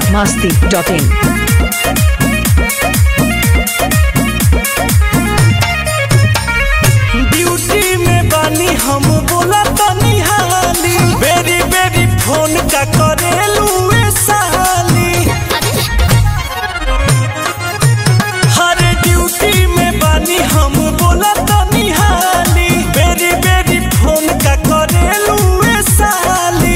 masti.in. Duty में बानी हम बोला तनी हाली बेरी बेरी फोन का करेलू ए साली हर ड्यूटी में बानी हम बोला तनी हाली बेरी बेरी फोन का करेलू ए साली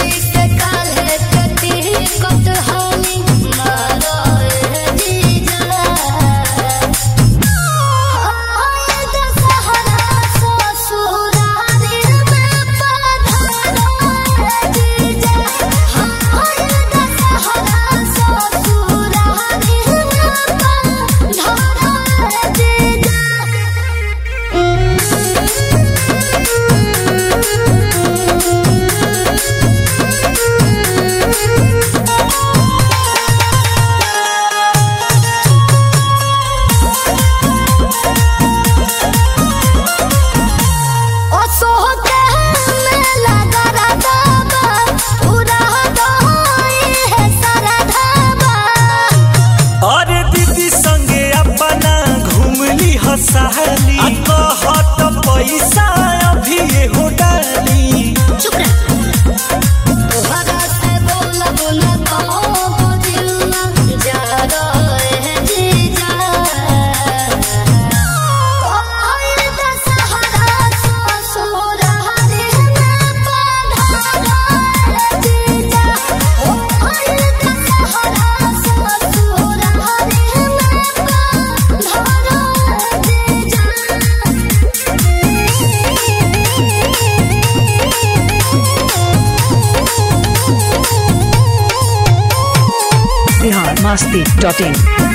अरे दीदी संगे अपना घूमली हसाली आ कहत पैसा अभी हो डाली Bihar masti.in.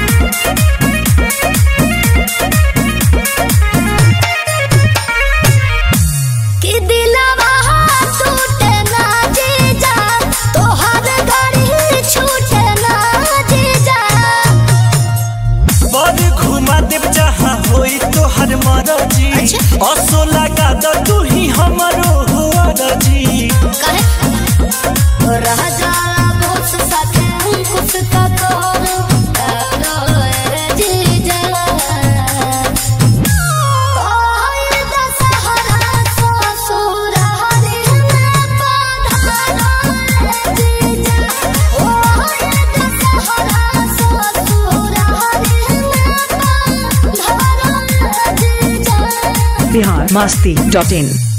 कि दिलवा टूटे ना जीजा तोहर गाड़ी छूटे ना जीजा बड़ घुमा देव जहाँ होई तोहर मरजी अच्छा। असो लगा द तू ही हमरो हुआ रजी कहे रह जाला बहुत साथे कुछ का तोर जीजा ओए दशहरा ससुर हरि में पधारा जीजा ओए दशहरा ससुर हरि में पधारा जीजा Bihar masti.in.